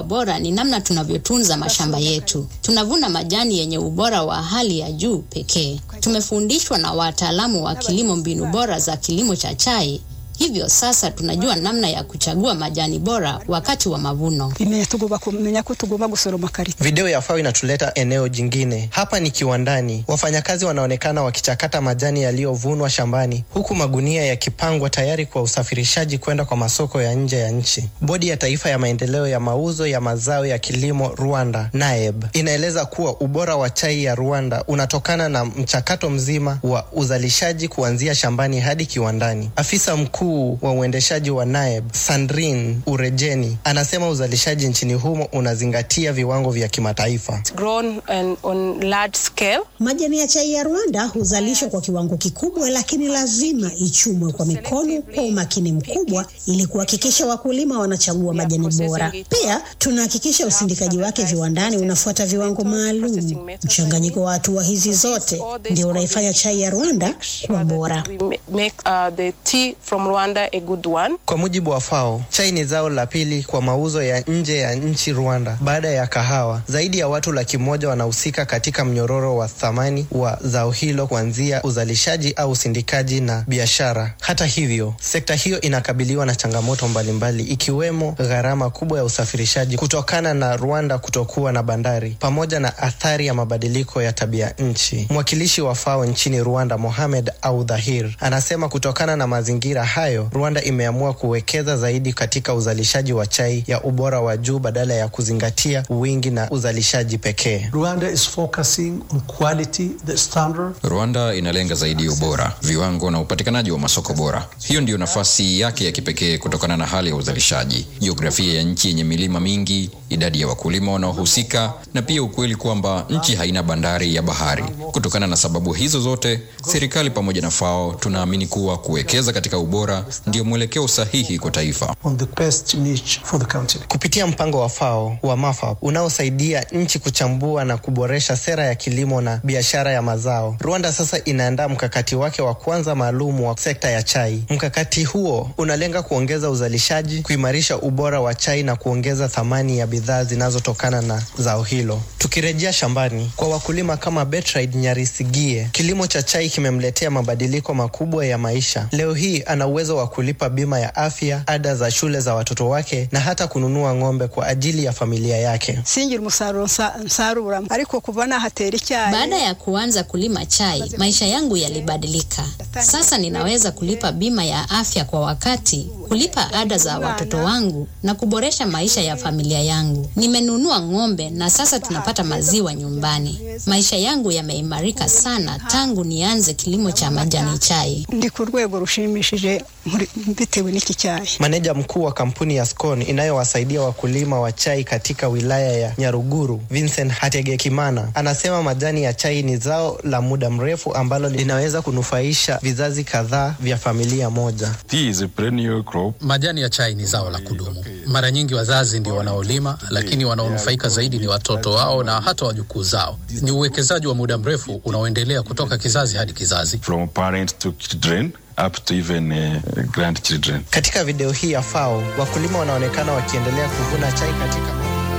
bora ni namna tunavyotunza mashamba yetu. Tunavuna majani yenye ubora wa hali ya juu pekee. Tumefundishwa na wataalamu wa kilimo mbinu bora za kilimo cha chai. Hivyo sasa tunajua namna ya kuchagua majani bora wakati wa mavuno. bimenya tugomba kumenya ko tugomba gusoroma karite Video ya FAO inatuleta eneo jingine. Hapa ni kiwandani. Wafanyakazi wanaonekana wakichakata majani yaliyovunwa shambani, huku magunia yakipangwa tayari kwa usafirishaji kwenda kwa masoko ya nje ya nchi. Bodi ya Taifa ya Maendeleo ya Mauzo ya Mazao ya Kilimo Rwanda, NAEB, inaeleza kuwa ubora wa chai ya Rwanda unatokana na mchakato mzima wa uzalishaji kuanzia shambani hadi kiwandani. Afisa mkuu wa uendeshaji wa NAEB, Sandrine Urejeni, anasema uzalishaji nchini humo unazingatia viwango vya kimataifa. grown and on large scale. Majani ya chai ya Rwanda huzalishwa kwa kiwango kikubwa, lakini lazima ichumwe kwa mikono kwa umakini mkubwa ili kuhakikisha wakulima wanachagua majani bora. Pia tunahakikisha usindikaji wake viwandani unafuata viwango maalum. Mchanganyiko wa hatua hizi zote ndio unaifanya chai ya Rwanda kuwa bora. We ma- make uh, the tea from Rwanda a good one. Kwa mujibu wa FAO, chai ni zao la pili kwa mauzo ya nje ya nchi Rwanda baada ya kahawa. Zaidi ya watu laki moja wanahusika katika mnyororo wa thamani wa zao hilo kuanzia uzalishaji au usindikaji na biashara. Hata hivyo, sekta hiyo inakabiliwa na changamoto mbalimbali ikiwemo gharama kubwa ya usafirishaji kutokana na Rwanda kutokuwa na bandari pamoja na athari ya mabadiliko ya tabia nchi. Mwakilishi wa FAO nchini Rwanda, Mohamed Audhahir, anasema kutokana na mazingira hayo, Rwanda imeamua kuwekeza zaidi katika uzalishaji wa chai ya ubora wa juu badala ya kuzingatia wingi na uzalishaji pekee. Rwanda is focusing on quality, the standard. Rwanda inalenga zaidi ubora, viwango na upatikanaji wa masoko bora. Hiyo ndiyo nafasi yake ya kipekee kutokana na hali ya uzalishaji, jiografia ya nchi yenye milima mingi, idadi ya wakulima wanaohusika, na pia ukweli kwamba nchi haina bandari ya bahari. Kutokana na sababu hizo zote, serikali pamoja na FAO tunaamini kuwa kuwekeza katika ubora ndio mwelekeo sahihi kwa taifa. on the best niche for the country. Kupitia mpango wa FAO wa MAFAP unaosaidia nchi kuchambua na kuboresha sera ya kilimo na biashara ya mazao, Rwanda sasa inaandaa mkakati wake wa kwanza maalum wa sekta ya chai. Mkakati huo unalenga kuongeza uzalishaji, kuimarisha ubora wa chai na kuongeza thamani ya bidhaa zinazotokana na zao hilo. Tukirejea shambani, kwa wakulima kama Bertrand Nyarisigie, kilimo cha chai kimemletea mabadiliko makubwa ya maisha. Leo hii ana uwezo wa kulipa bima ya afya, ada za shule za watoto wake na hata kununua ng'ombe kwa ajili ya familia yake. singira umusaruro nsa- nsarura ariko kuva nahatera icyayi Baada ya kuanza kulima chai, maisha yangu yalibadilika. Sasa ninaweza kulipa bima ya afya kwa wakati, kulipa ada za watoto wangu na kuboresha maisha ya familia yangu. Nimenunua ng'ombe na sasa tunapata maziwa nyumbani. Maisha yangu yameimarika sana tangu nianze kilimo cha majani chai. ndi ku rwego rushimishije muri- bitewe n'iki cyayi Maneja mkuu wa kampuni ya Scone inayowasaidia wakulima wa chai katika wilaya ya Nyaruguru, Vincent Hategekimana, anasema majani ya chai ni zao la muda mrefu ambalo linaweza kunufaisha vizazi kadhaa vya familia moja. Tea is a perennial crop. Majani ya chai ni zao la kudumu. Mara nyingi wazazi ndio wanaolima, lakini wanaonufaika zaidi ni watoto wao na hata wajukuu zao. Ni uwekezaji wa muda mrefu unaoendelea kutoka kizazi hadi kizazi. from parent to children up to even uh, grandchildren. Katika video hii ya FAO, wakulima wanaonekana wakiendelea kuvuna chai katika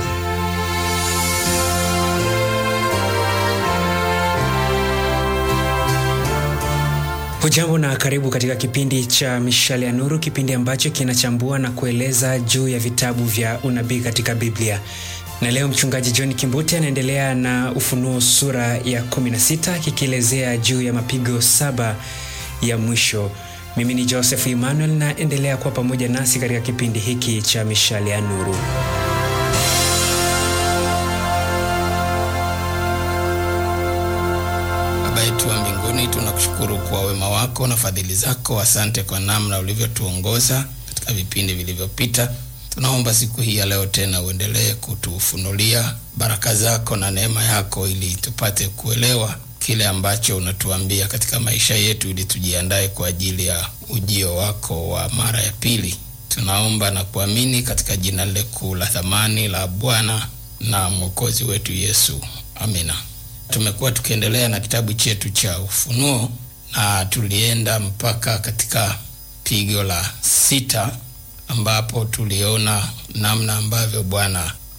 Hujambo na karibu katika kipindi cha Mishale ya Nuru, kipindi ambacho kinachambua na kueleza juu ya vitabu vya unabii katika Biblia. Na leo mchungaji John Kimbuti anaendelea na Ufunuo sura ya 16 kikielezea juu ya mapigo saba ya mwisho. Mimi ni Joseph Emmanuel na endelea kuwa pamoja nasi katika kipindi hiki cha Mishale ya Nuru. Baba yetu wa mbinguni, tunakushukuru kwa wema wako na fadhili zako. Asante kwa namna ulivyotuongoza katika vipindi vilivyopita. Tunaomba siku hii ya leo tena uendelee kutufunulia baraka zako na neema yako, ili tupate kuelewa kile ambacho unatuambia katika maisha yetu, ili tujiandae kwa ajili ya ujio wako wa mara ya pili. Tunaomba na kuamini katika jina lile kuu la thamani la Bwana na Mwokozi wetu Yesu, amina. Tumekuwa tukiendelea na kitabu chetu cha Ufunuo na tulienda mpaka katika pigo la sita ambapo tuliona namna ambavyo Bwana